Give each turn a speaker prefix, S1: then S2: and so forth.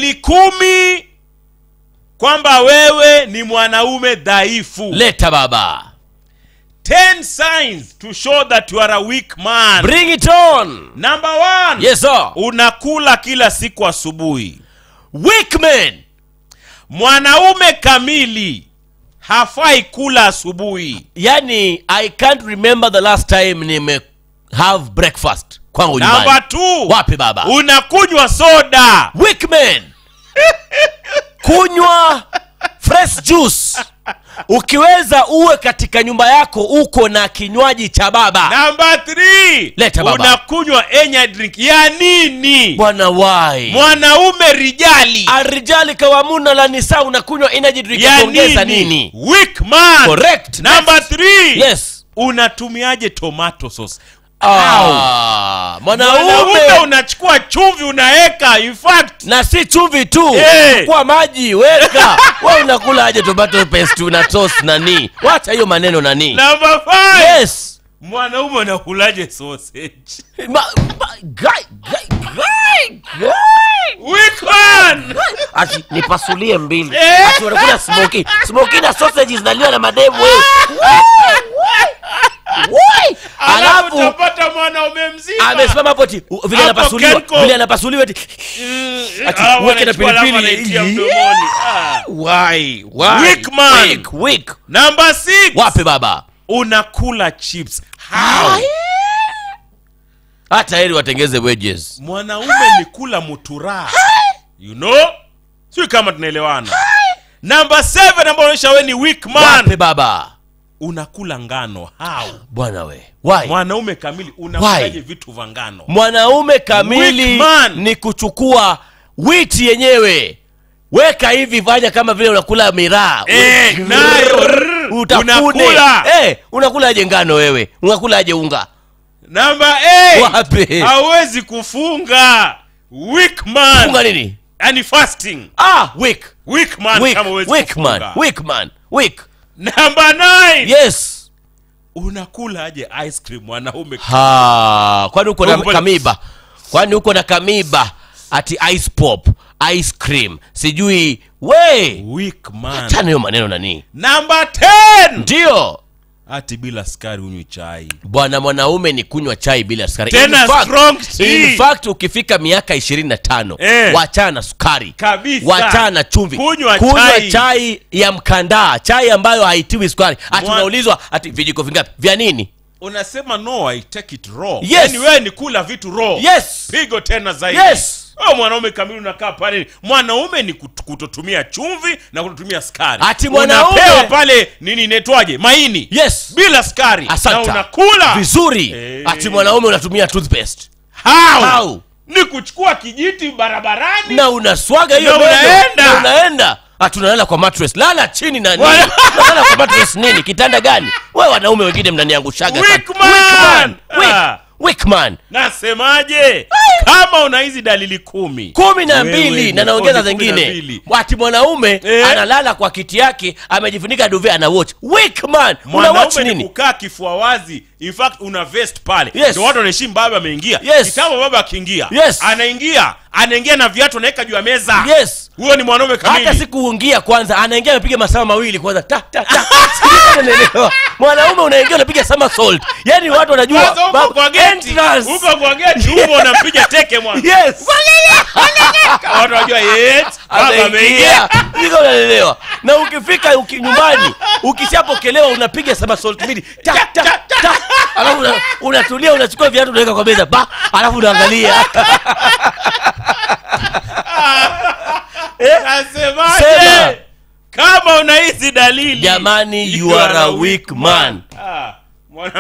S1: dalili kumi kwamba wewe ni mwanaume dhaifu
S2: leta baba
S1: 10 signs to show that you are a weak man
S2: bring it on
S1: number one
S2: yes sir
S1: unakula kila siku asubuhi
S2: weak men
S1: mwanaume kamili hafai kula asubuhi
S2: yani i can't remember the last time nime have breakfast kwangu nyumbani
S1: namba two
S2: wapi baba
S1: unakunywa soda
S2: weak men kunywa fresh juice ukiweza uwe katika nyumba yako uko na kinywaji cha baba
S1: namba three
S2: Leta baba.
S1: unakunywa enya drink ya nini
S2: bwana wai
S1: mwanaume rijali
S2: arijali kawamuna la nisa unakunywa energy drink ya
S1: ya
S2: kuongeza
S1: nini,
S2: nini
S1: weak man
S2: correct
S1: namba three
S2: yes
S1: unatumiaje tomato sauce
S2: ah,
S1: mwanaume
S2: mwanaume
S1: unachukua chumvi unaweka in fact
S2: na si chumvi tu
S1: Eh.
S2: kwa maji weka we unakula aje tomato paste una toast nani wacha hiyo maneno nani
S1: namba five
S2: yes
S1: mwanaume unakulaje sausage
S2: ma, ma, guy, guy, guy, guy.
S1: weak man
S2: ati nipasulie mbili
S1: Eh.
S2: ati wanakula smoky smoky na sausage zinaliwa na madevu wewe Woi!
S1: alafu
S2: alafu
S1: utapata mwanaume mzima
S2: amesimama hapo ati u- vile
S1: Hapo
S2: anapasuliwa
S1: Kenko.
S2: vile anapasuliwa ati
S1: Mm,
S2: Ati
S1: alafu
S2: uweke na
S1: anachukua alafu
S2: pilipili.
S1: anaitia
S2: Yeah.
S1: mdomoni Ah.
S2: why why
S1: Weak man.
S2: weak weak
S1: namba six
S2: wapi baba
S1: unakula chips how
S2: hata heri watengeze wedges
S1: mwanaume ni kula mutura you know sio kama tunaelewana namba seven ambayo onyesha we ni weak man
S2: wapi baba
S1: unakula ngano how
S2: bwana we why
S1: mwanaume kamili unakulaje vitu vya ngano
S2: mwanaume kamili
S1: Weak man.
S2: ni kuchukua witi yenyewe weka hivi fanya kama vile unakula miraa
S1: Eh, nayo, rrr,
S2: utafune
S1: unakula.
S2: eh, unakulaje ngano wewe unakulaje unga
S1: namba eight,
S2: wapi
S1: hawezi kufunga weak man
S2: funga nini
S1: yani fasting
S2: ah weak
S1: weak man
S2: weak
S1: kama huwezi
S2: weak man
S1: kufunga.
S2: weak man weak
S1: namba nine
S2: yes
S1: unakula aje ice cream mwanaume
S2: ha kwani uko na
S1: Mbona-
S2: kamiba kwani uko na kamiba ati ice pop ice cream sijui we
S1: weak man
S2: chana hiyo maneno nani
S1: namba 10
S2: ndio
S1: ati bila sukari unywi chai
S2: bwana mwanaume ni kunywa chai bila sukari
S1: Tena
S2: In fact-
S1: strong tea.
S2: in fact ukifika miaka ishirini na tano
S1: Eh.
S2: wachana na sukari
S1: Kabisa.
S2: wachana na chumvi
S1: Kunywa
S2: kunywa
S1: chai.
S2: chai ya mkandaa chai ambayo haitiwi sukari ati
S1: Mwa-
S2: unaulizwa ati vijiko vingapi vya nini
S1: unasema no i take it raw
S2: Yes.
S1: yani wewe ni kula vitu raw
S2: yes
S1: pigo tena zaidi
S2: Yes.
S1: Wewe mwanaume kamili unakaa pale mwanaume ni kut- kutotumia chumvi na kutotumia sukari
S2: Ati mwanaume-
S1: unapewa pale nini inaitwaje maini
S2: yes
S1: bila sukari na
S2: asante
S1: unakula
S2: vizuri
S1: Eh.
S2: ati mwanaume unatumia toothpaste
S1: How?
S2: How?
S1: ni kuchukua kijiti barabarani
S2: na unaswaga hiyo
S1: Na
S2: meno,
S1: unaenda.
S2: na unaenda ati unalala kwa mattress lala chini na nini
S1: Wana-
S2: unalala kwa mattress nini kitanda gani we wanaume wengine mnaniangushaga sana.
S1: Weak man.
S2: Weak-
S1: Ah.
S2: weak man
S1: nasemaje kama una hizi dalili kumi
S2: kumi na
S1: Wewe
S2: mbili
S1: ni
S2: na naongeza
S1: kumi na
S2: zingine
S1: mbili.
S2: ati mwanaume
S1: Eh.
S2: analala kwa kiti yake amejifunika duve ana watch weak man una watch
S1: mwanaume ni
S2: nini
S1: kukaa kifua wazi in fact una vest pale
S2: Yes.
S1: ndio watu wanaheshimu baba ameingia
S2: Yes.
S1: kitambo baba akiingia
S2: Yes.
S1: anaingia anaingia na viatu anaweka juu ya meza
S2: yes
S1: huyo ni mwanaume
S2: hata
S1: kamili
S2: sikuungia kwanza anaingia amepiga masaa mawili kwanza ta, ta, ta. Sijui kama unaelewa. mwanaume unaingia unapiga somersault yani watu wanajua
S1: Kwanza huko
S2: bab-
S1: kwa geti
S2: entrance.
S1: huko kwa geti huko unampiga teke mwana
S2: yes
S1: watu wanajua yes baba ameingia
S2: ameingia Siko unaelewa na ukifika uki, nyumbani ukishapokelewa unapiga somersault mbili ta, ta, ta. alafu una- unatulia unachukua viatu unaweka kwa meza ba alafu unaangalia
S1: nasemaje
S2: Sema.
S1: kama una hizi dalili
S2: jamani you are a weak man
S1: Ah.